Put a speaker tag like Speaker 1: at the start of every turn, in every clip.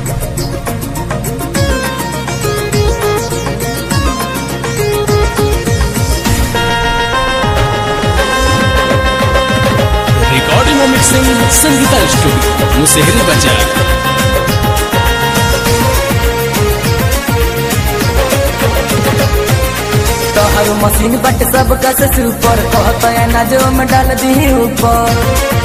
Speaker 1: recording और mixing Sangeeta studio Musehri बाजार
Speaker 2: तोहर मशीन बट सब कस सुपर कहत है ना जो में डाल दी ऊपर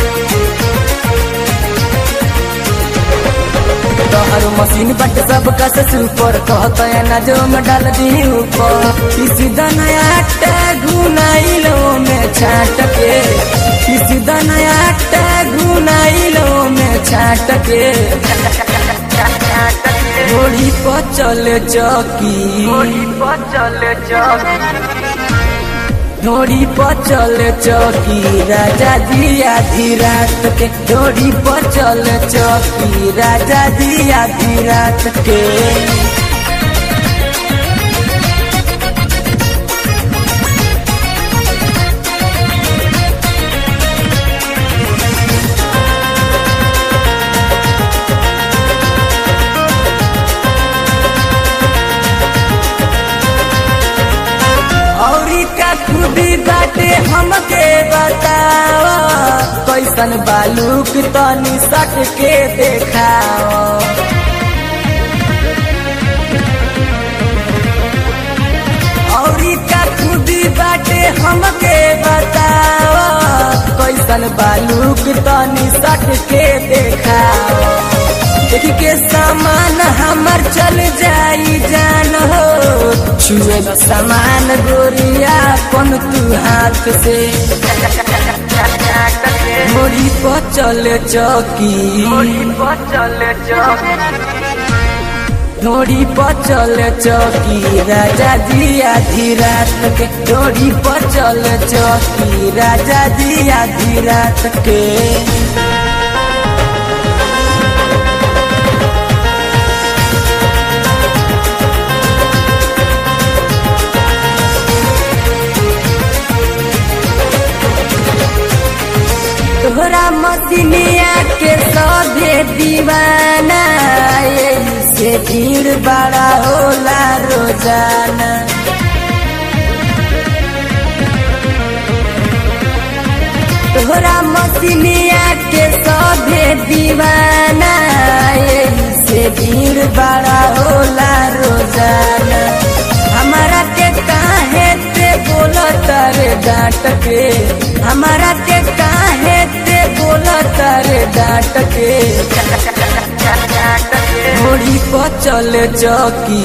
Speaker 2: तोहर मशीन बट सब कस सुपर कहत है ना जो में डाल दी ऊपर किसी दनया घुनाइलो में छाट के किसी दनया घुनाइलो में छाट के घोड़ी पर चले चौकी घोड़ी पर चले चौकी ढोड़ी पर चले चौकी राजा जी आधी रात के ढोड़ी पर चले चौकी राजा जी आधी रात के औरी का खुदी बाटे हमके बताओ कैसन बालू की तनी सट के देखाओ औरी का खुदी बाटे हमके बताओ कैसन बालू की तनी सट के देखाओ देख के सामान हमर चल जाई जान हो छुए न सामान गोरिया पन तू हाथ से मोड़ी पर चले चौकी ढोड़ी पर चले चौकी राजा जी आधी रात के ढोड़ी पर चले चौकी राजा जी आधी रात के तोहरा मसीनिया के सभे दीवाना यही से भीड़ बड़ा होला रोजाना तोहरा मसीनिया के सभे दीवाना यही से भीड़ बड़ा होला रोजाना हमारा के काहे ते बोलत रे डांट के हमारा के काहे ते बोलत रे डांट के घोड़ी पर चले चौकी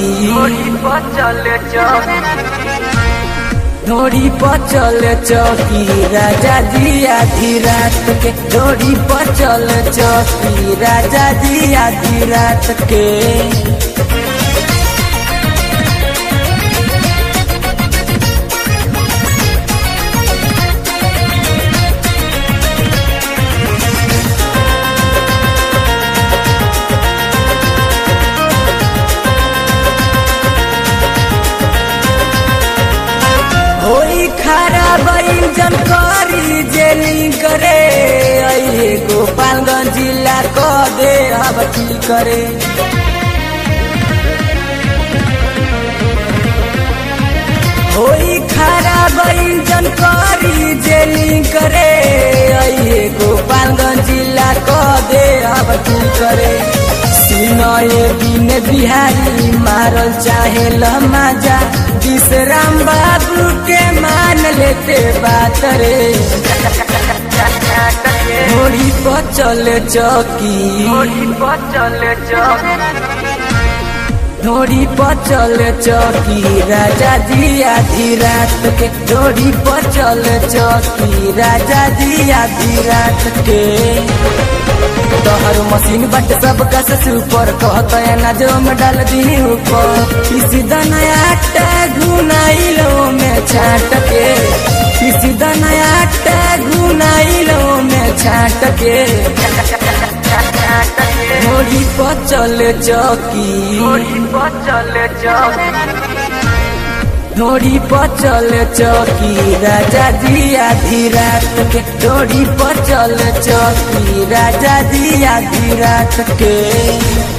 Speaker 2: ढोड़ी पर चले चौकी राजा जी आधी रात के ढोड़ी पर चले चौकी राजा जी आधी रात के होई खराब इंजन करी जेली करे अये गोपालगंज जिला क दे अब की करे होई खराब इंजन करी जेली करे अये गोपालगंज जिला क दे अब की करे सिनए दिन बिहारी मारल चाहे लमाजा विश्राम बाबू के मान लेते बात रे घोड़ी पर चले चौकी ढोड़ी पर चले चौकी राजा जी आधी रात के ढोड़ी पर चले चौकी राजा जी आधी रात के तोहर मशीन बट सब कस सुपर कहत है ना जो में डाल दी ऊपर किसी दनया घुनाइलो में छाट के किसी दनया घुनाइलो में छाट के घोड़ी पर चले चौकी ढोड़ी पर चले चौकी राजा जी आधी रात के ढोड़ी पर चले चौकी राजा जी आधी रात के